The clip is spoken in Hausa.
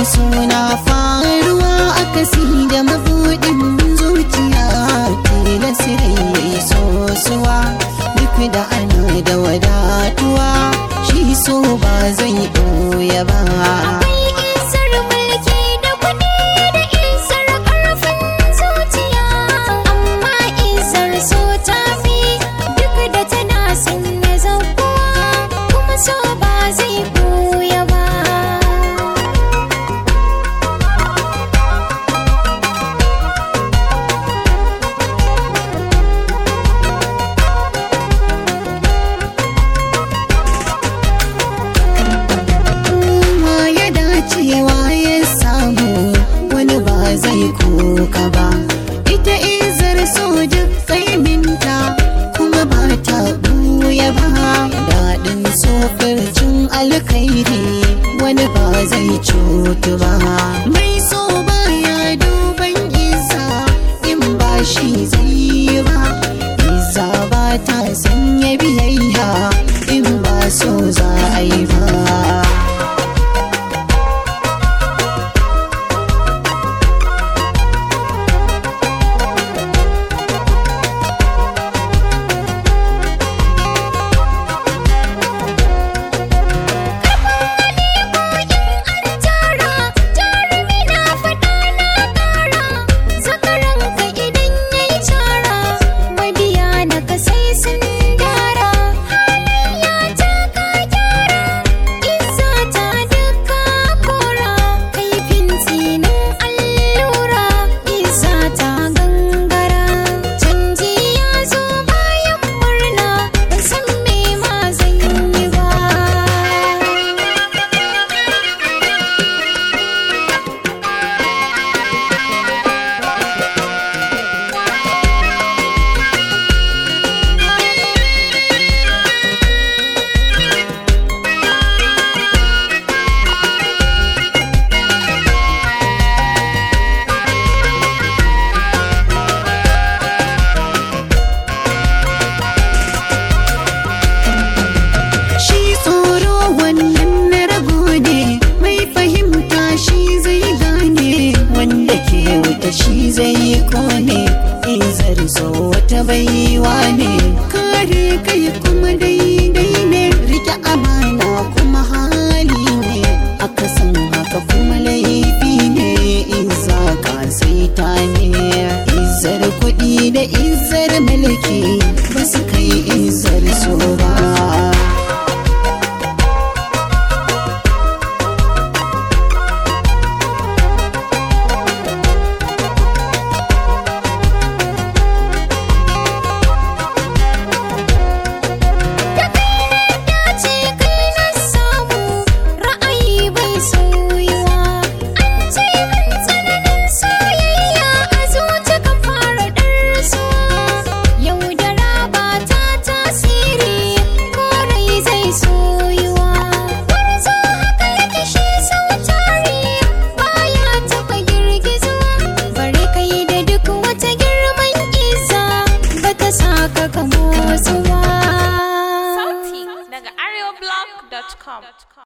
suna faruwa akasi da mabuɗin zuciya tilasirai ya yi sosuwa duk da ana da wadatuwa shi so ba zai ɓoye ba Akwai isar mulki da kuɗi da isar ƙarfin zuciya amma isar so ta fi duk da tana son na zakuwa kuma so ba zai ɓuya ba ma ya dacewa ya samu wani ba zai kuka ba ita izar so duk kaiminta kuma ba ta buya ba daɗin sofircin alkhairi wani ba zai cutu ba mai so baya duban isa in ba shi zai yi ba Iza ba ta sanya biyayya in ba so za a yi ba tara jarumi na faɗa na ƙara zakaran ka idan yayi cara mabiya na ka sai sun dara halayya ta ka gyara isa ta duka kora kaifin tsinin allura isa ta gangara canji ya zo bayan murna ban san me ma zan yi ba Shi tsoro wannan na rago ne mai fahimta shi zai gane wanda ke wuta shi zai kone izar so wata baiwa ne kare kai kuma daidai ne rike amana kuma hali ne akasin haka kuma laifi ne iza ka saita ne izar kuɗi da izar mulki ba su kai izar so ba ce kai na samu ra'ayi bai sauyuwa an ce min tsananin soyayya a zuci ka fara ɗarsuwa yau da raba ta tasiri ko rai zai soyuwa gwarzo haka yake shi sau tari baya taɓa girgizuwa bare kai da duk wata girman isa bata saka ka motsuwa Sauti daga areoblog.com.